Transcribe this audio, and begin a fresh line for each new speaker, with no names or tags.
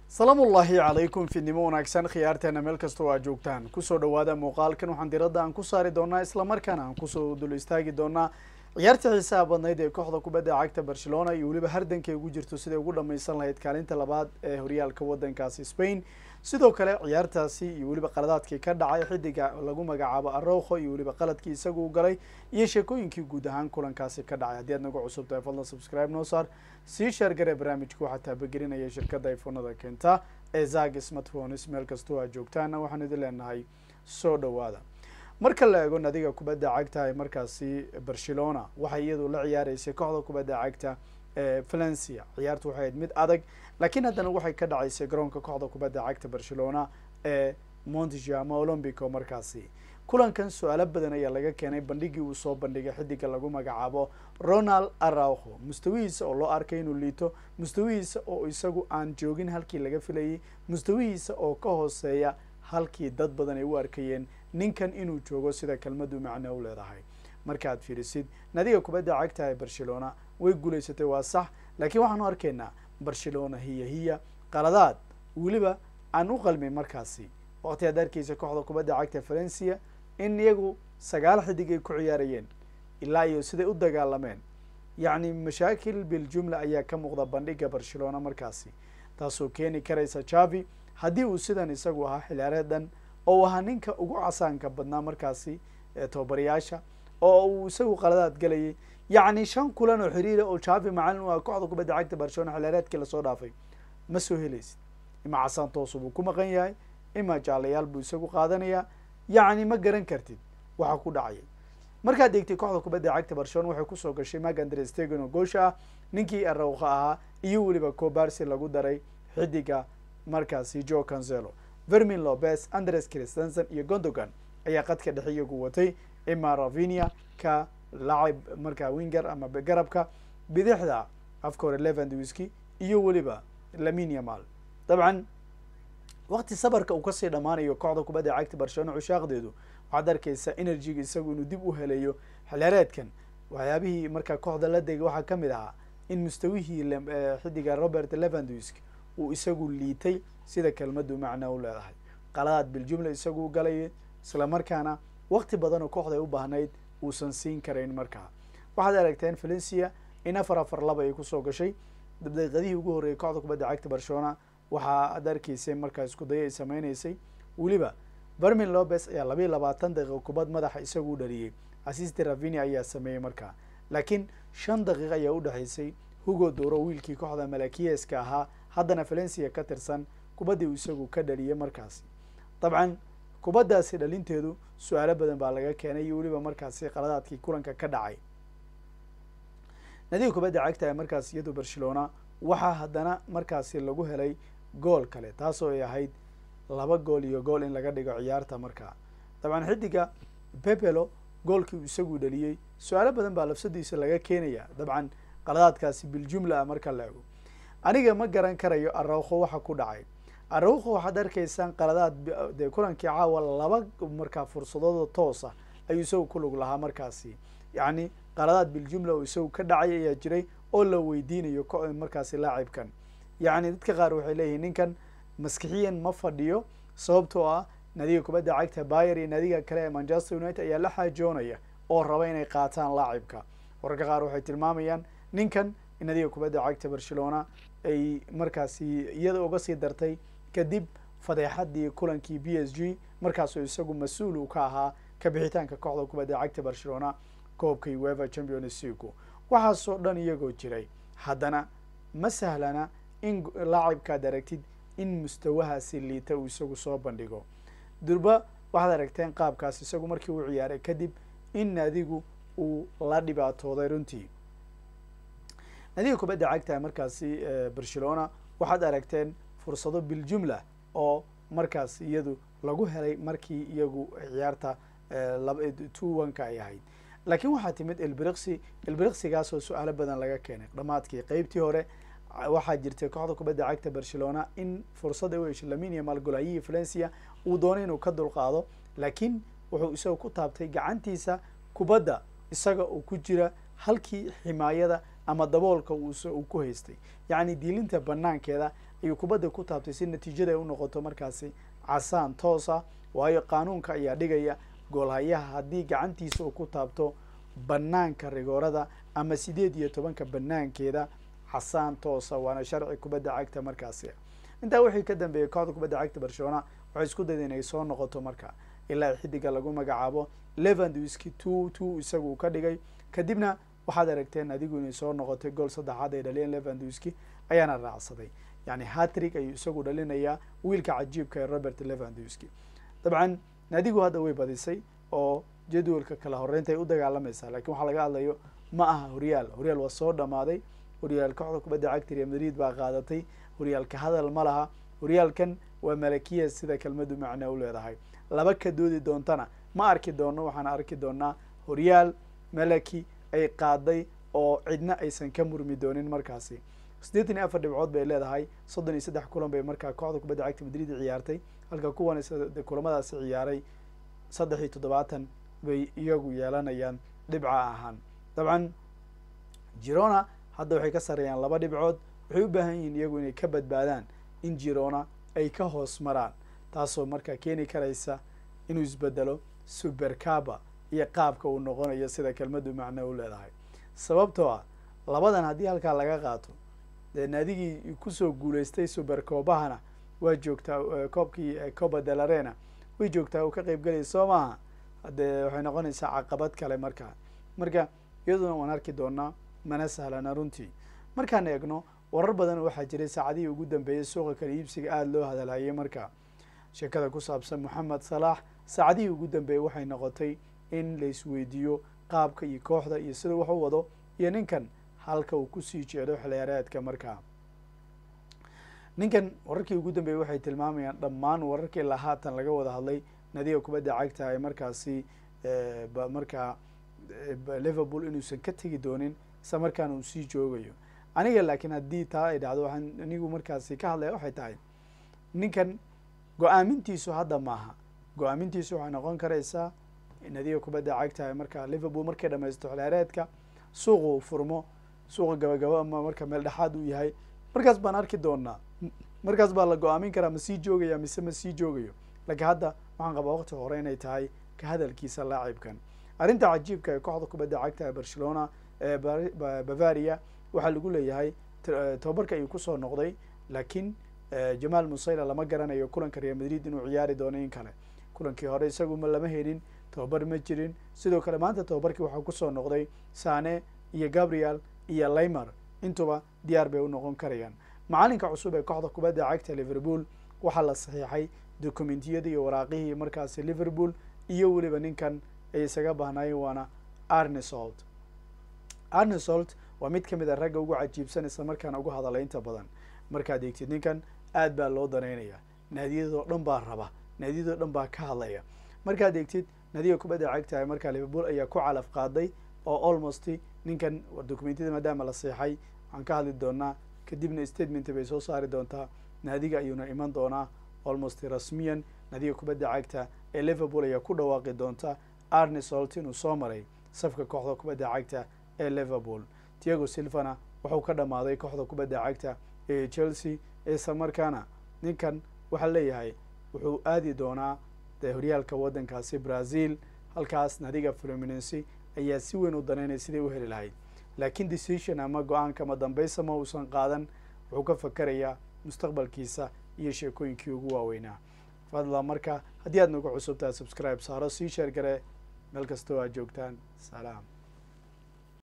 salaamu ullaahi calaykum fidnimo wanaagsan khiyaarteena meel kastoo aa joogtaan kusoo dhawaada muuqaalkan waxaan diradda aan ku saari doonaa islamarkaana aan kusoo dul istaagi doonaa ciyaarta xiisaha badnayd ee kooxda kubadda cagta barcelona iyo weliba hardankay ugu jirto siday ugu dhamaysan lahayd kaalinta labaad ee horyaalka waddankaasi spain sidoo kale ciyaartaasi iyo weliba qaladaadkii ka dhacay xidiga lagu magacaabo arowkho iyo weliba qaladkii isagu u galay iyo sheekooyinkii guud ahaan kulankaasi ka dhacay haddii aad nagu cusub tahay fadlan subscribe noo saar sii sheergare barnaamijka waxaa taabagelinaya shirkadda iphonada keenta ee zag smartphones meel kastoo aad joogtaana waxaan idin leenahay soo dhawaada marka la eego nadiga kubadda cagta ee markaasi barcelona waxay iyadu la ciyaareysay kooxda kubadda cagta ee valencia ciyaartu waxay ahayd mid adag laakiin haddana waxay ka dhacaysay garoonka kooxda kubadda cagta barcelona ee montjama olombico markaasi kulankan su-aalo badan ayaa laga keenay bandhigii uu soo bandhigay xidiga lagu magacaabo ronald arauho mustawihiisa oo loo arkay inuu liito mustawihiisa oo isagu aan joogin halkii laga filayay mustawihiisa oo ka hooseeya halkii dad badan ay u arkayeen ninkan inuu joogo sida kelmadu macno u leedahay markaad fiirisid nadiga kubadda cagta ee barcelona way guulaysatay waa sax laakiin waxaanu arkaynaa barcelona hiya hiya qaladaad weliba aan u qalmin markaasi waqti aad arkeysa kooxda kubadda cagta valencia in iyagu sagaal xidig ay ku ciyaarayeen ilaa iyo siday u dagaalameen yacni mashaakil biljumla ayaa ka muuqda bandhiga barcelona markaasi taasoo keeni karaysa javi haddii uu sidan isagu ahaa xiliyaareedan oo ahaa ninka ugu casaanka badnaa markaasi tobabarayaasha oo uu isagu qaladaad galayay yacni shan kulan oo xiriira oo javi macalin u ah kooxda kubadda cagta barcelona xiliyaareedkii lasoo dhaafay ma soo helaysid ima casaan toosu buu ku maqan yahay ima jaalayaal buu isagu qaadanayaa yacni ma garan kartid waxa ku dhacaya markaad eegtay kooxda kubadda cagta barcelona waxay kusoo gashay mag andre stegen oo goosha ah ninkii arowka ahaa iyo weliba cobarsi lagu daray xidiga markaasi jo cancelo vermin lopez andres christensen iyo gondogan ayaa qadka dhexe iyagu watay ima ravinia ka lacib markaa winger ama garabka bidixda afka hore levandwiski iyo weliba laminia mal dabcan waqti sabarka uu kasii dhammaanayo kooxda kubadda cagta barcelona cushaaqdeedu waxaad arkeysaa energyga isagu inuu dib u helayo xilyareedkan waxyaabihii markaa kooxda la degay waxaa kamid ahaa in mustawihii xidiga robert levandwisk uu isagu liitay sida kelmadu macna u leedahay qaladaad biljumla isagu u galaya isla markaana waqti badan oo kooxda ay u baahnayd uusan siin karayn markaa waxaad aragteen valencia in afar afar laba ay kusoo gashay daqiiqadihii ugu horreeyay kooxda kubadda cagta barcelona waxaa ad arkeysay markaa isku daya ay sameyneysay weliba vermin lopez ayaa labayo labaatan daqiiqo kubad madaxa isagu u dhaliyey assiste ravini ayaa sameeyey markaa laakiin shan daqiiq ayaa u dhexaysay hugo doro wiilkii kooxda malakiyeska ahaa haddana valencia ka tirsan kubaddii uu isagu ka dhaliyay markaasi dabcan kubaddaasi dhalinteedu su-aalo badan baa laga keenay iyo weliba markaasi qaladaadkii kulanka ka dhacay nadiga kubadda cagta ee markaas iyadu barcelona waxaa haddana markaasi lagu helay gool kale taasoo ay ahayd laba gool iyo gool in laga dhigo ciyaarta markaa dabcan xidiga pepelo goolkii uu isagu dhaliyey su-aalo badan baa lafsadiisa laga keenaya dabcan qaladaadkaasi biljumla ah marka la ego aniga ma garan karayo arowkho waxa ku dhacay arowkho waxaad arkaysaan qaladaad dee kulankii caawa laba markaa fursadooda toosa ayuu isagu ku lug lahaa markaasi yacni qaladaad biljumla oo isagu ka dhacay ayaa jiray oo la weydiinayo markaasi laacibkan yacni dadka qaar waxay leeyihiin ninkan maskixiyan ma fadhiyo sababtoo ah nadiga kubadda cagta bayer iyo nadiga kale ee manchester united ayaa la xaajoonaya oo raba inay qaataan laacibka wararka qaar waxay tilmaamayaan ninkan nadiga kubadda cagta barcelona ay markaasi iyada uga sii dartay kadib fadeexadii kulankii b s g markaasoo isagu mas-uul uu ka ahaa kabixitaanka kooxda kubadda cagta barcelona koobka ueva champions leagu waxaasoo dhan iyagoo jiray haddana ma sahlana in laacibkaad aragtid in mustawahaasi liita uu isagu soo bandhigo durba waxaad aragteen qaabkaas isagu markii uu ciyaaray kadib in naadigu uu la dhibaatooday runtii nadiga kubadda cagta markaasi barcelona waxaad aragteen fursado biljumla oo markaas iyadu lagu helay markii iyagu ciyaarta two oneka ay ahayd laakiin waxaa timid elbriqsi elbriqsigaasoo su-aalo badan laga keenay dhammaadkii qeybtii hore waxaa jirtay kooxda kubadda cagta barcelona in fursad ay u heshay laminia malgolayihi valencia uu doonay inuu ka dulqaado laakiin wuxuu isaga ku taabtay gacantiisa kubadda isaga uu ku jira halkii ximaayada ama daboolka uu ku haystay yacni diilinta banaankeeda ayuu kubadda ku taabtay si natiijada ay u noqoto markaasi casaan toosa waayo qaanuunka ayaa dhigaya goolhayaha haddii gacantiisa uu ku taabto banaanka rigoorada ama sideed iyo tobanka banaankeeda casaan toosa waana sharci kubadda cagta markaasi intaa wixii ka dambeeyay kooxda kubadda cagta barcelona waxay isku dayda inay soo noqoto marka ilaa xidiga lagu magacaabo levandwiski two two isagu uu ka dhigay kadibna waxaad aragteen adigu inay soo noqotay gool saddexaad ay dhaliyeen levandwiski ayaana raacsaday yani hatrig ayuu isagu dhalinayaa wiilka cajiibka ee robert levandwiski dabcan naadigu hadda way badisay oo jadwalka kala horeynta ay u dagaalamaysaa lakiin waxaa laga hadlayo ma aha horyaal horyaal waa soo dhamaaday horyaal kooxda kubadda cagta real madrid baa qaadatay horyaalka hadal ma laha horyaalkan waa malakiya sida kelmadu macnaa u leedahay laba ka doodi doontana ma arki doono waxaana arki doonaa horyaal malaki ay qaaday oo cidna aysan ka murmi doonin markaasi siddeetan iyo afar dhibcood bay leedahay soddon iyo saddex kulan bay markaa kooxda kubadda cagta madrid ciyaartay halka kuwan kulamadaasi ciyaaray saddex iyo toddobaatan bay iyagu yeelanayaan dhibca ahaan dabcan girona hadda waxay ka sareeyaan laba dhibcood waxay u baahan yihiin iyagu inay ka badbaadaan in girona ay ka hoos maraan taasoo markaa keeni karaysa inuu isbedelo supercaba iyo qaabka uu noqonayo sida kelmadu macno u leedahay sababtoo ah labadan haddii halkaa laga qaato dee naadigii kusoo guulaystay supercobahana waa joogtaa koobkii coba delarena way joogtaa uu ka qeyb gelaya soo maaha haddee waxay noqonaysaa caqabad kale markaa marka iyaduna waan arki doonaa mana sahlana runtii markaan eegno warar badan waxaa jiray saacadihii ugu dambeeyay suuqa kala iibsiga aada loo hadalhayay marka sheekada ku saabsan moxamed salaax saacadihii ugu dambeeyey waxay noqotay in la isweydiiyo qaabka iyo kooxda iyo sida wax u wado iyo ninkan halka uu kusii jeedo xiliyaareedka markaa ninkan wararkii ugu dambeeyey waxay tilmaamayaan dhammaan wararkii ilaa haatan laga wada hadlay nadiga kubadda cagta ee markaasi markaa liverpool inuusan ka tegi doonin isla markaana uu sii joogayo aniga laakiin haddii taa ay dhacdo waxaan anigu markaasi ka hadlaya waxay tahay ninkan go-aamintiisu hadda maaha go-aamintiisu waxay noqon karaysaa nadiga kubadda cagta markaa liverpool markay dhamaysto xiliyaareedka suuqa uu furmo suuqa gabagaba ama marka meel dhexaad uu yahay markaas baan arki doonaa markaas baa la go-aamin karaa ma sii joogaya mise ma sii joogayo laakiin hadda waxaan qabaa waqti hore inay tahay ka hadalkiisa laacibkan arrinta cajiibka ee kooxda kubadda cagta ee barcelona ee bavaria waxaa lagu leeyahay tobabarka ayuu kusoo noqday laakiin jamaal musayla lama garanayo kulanka real madrid inuu ciyaari doono in kale kulankii hore isagu ma lama helin tobabar ma jirin sidoo kale maanta tobabarkii waxaa kusoo noqday sane iyo gabriel iyo laymer intuba diyaar bay u noqon karayaan macalinka cusub ee kooxda kubadda cagta liverpool waxaa la saxiixay dokumentiyadii iyo waraaqihii markaasi liverpool iyo weliba ninkan ay isaga baahnaayeen waana arnesolt arnesolt waa mid kamid a ragga ugu cajiibsan isla markaana ugu hadalay inta badan markaad eegtid ninkan aad baa loo danaynaya naadiyadoo dhan baa raba naadiyadoo dhan baa ka hadlaya markaad eegtid naadiga kubadda cagtahay markaa liverpool ayaa ku calaf qaaday oo almost ninkan dokumentiyada maadaama la seexay waxaan ka hadli doonaa kadibna statement bay soo saari doontaa naadiga ayuuna iman doonaa almost rasmiyan naadiga kubadda cagta ee liverpool ayaa ku dhawaaqi doonta arnesolt inuu soo maray safka kooxda kubadda cagta ee liverpool tiago silvana wuxuu ka dhammaaday kooxda kubadda cagta ee chelsea isla markaana ninkan waxaa leeyahay wuxuu aadi doonaa de horyaalka waddankaasi brazil halkaas naadiga fluminency ayaa si weyn u danaynaya siday u heli lahayd laakiin decision ama go-aanka ma dambaysa ma uusan qaadan wuxuu ka fakarayaa mustaqbalkiisa iyo sheekooyinkii ugu waaweynaa fadla marka haddii aad nagu cusubtahay subscribe saaro sii sheer gare meel kastoo aad joogtaan salaam